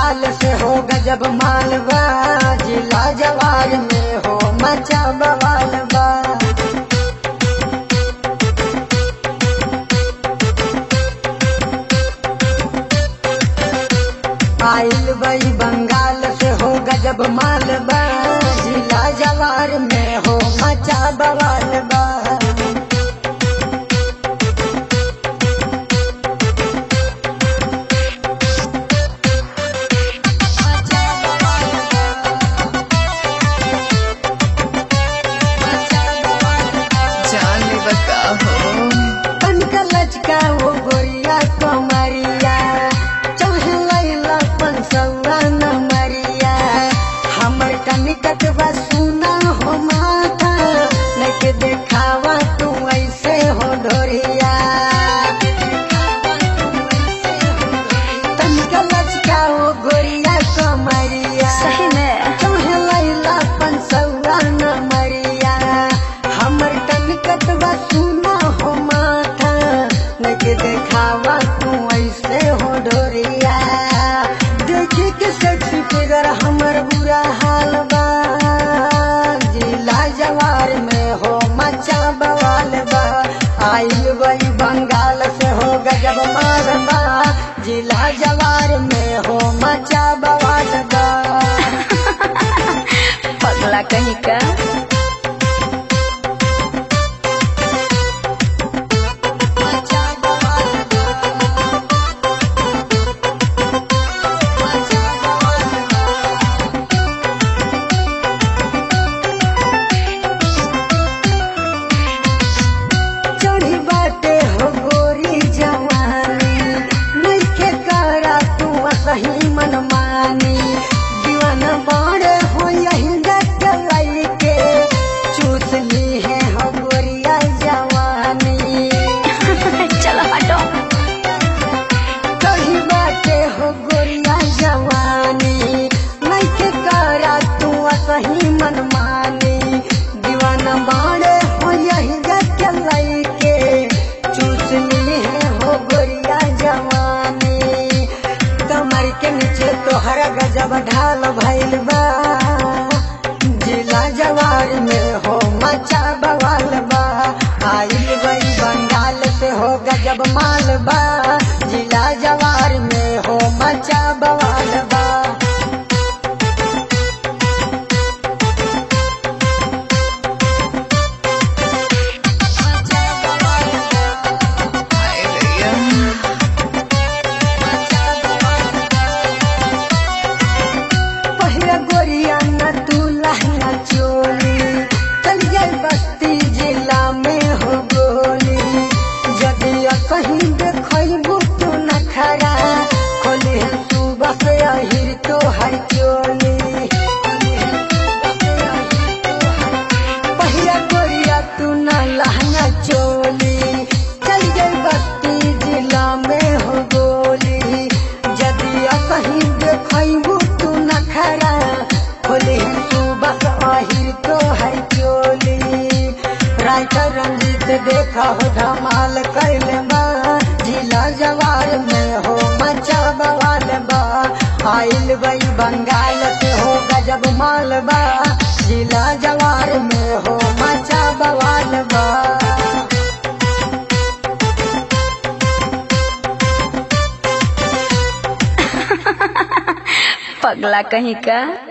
बंगाल से हो गजब मालवा जिला जवार में हो मचा बवाल बा आइल बई बंगाल से हो गजब मालवा जिला जवार में हो मचा बवाल बा जान ले बका हो कनका लचका वो गोरिया कमरिया चढ़लैला पंसौआ न मरिया हमर कनिकट बा सुना हो माथा लेके देखावा तू ऐसे हो ढोरिया तनिका लचका वो गोरिया कमरिया सही में चढ़लैला पंसौआ न मरिया हमर कनकट बा सुना हो माथा लेके देखावा तू ऐसे हो ढोरिया देखी के सेक्सी फिगर हमर बुरा हाल बा जिला जवार में हो मचा बवाल बा आइल वही बंगाल से हो गजब मारबा जिला जवार में हो मचा बवाल बा पगला कहीं का चढ़ी बाटे हो गोरी जवानी नइखे करा तू सही मनमानी दीवाना बाड़े हो यही देख के चूस ली है हो गोरिया जवानी चलो हटो कही बाटे हो गोरिया जवानी नइखे करा तू सही मनमानी दीवाना बाड़े हो यही देख के चूस ली है हो गोरिया जवानी कमर के नीचे तोहरा गजब ढाल भइल बा जिला जवार में हो मचा बवाल बा आइल बई बंगाल से हो गजब माल बा जिला जवार में हो मचा बवाल बा हाय भैया पहिला गोरिया न तू लहंगा चोली चल जाई बस्ती जिला में हो गोली यदि कहीं देखबू तू न खरा खोली है तू बस अहिर तो हर चोली पहिला गोरिया तू न लहंगा चोली चल जाई बस्ती जिला में हो गोली यदि कहीं देखबू तू न खरा खोली तू बस आहिर तो है चोली राइटर रंजीत देखा हो धमाल कैल बा जिला जवार में हो मचा बवाल बा आइल बई बंगाल से हो गजब माल बा जिला जवार में हो मचा बवाल बा पगला कहीं का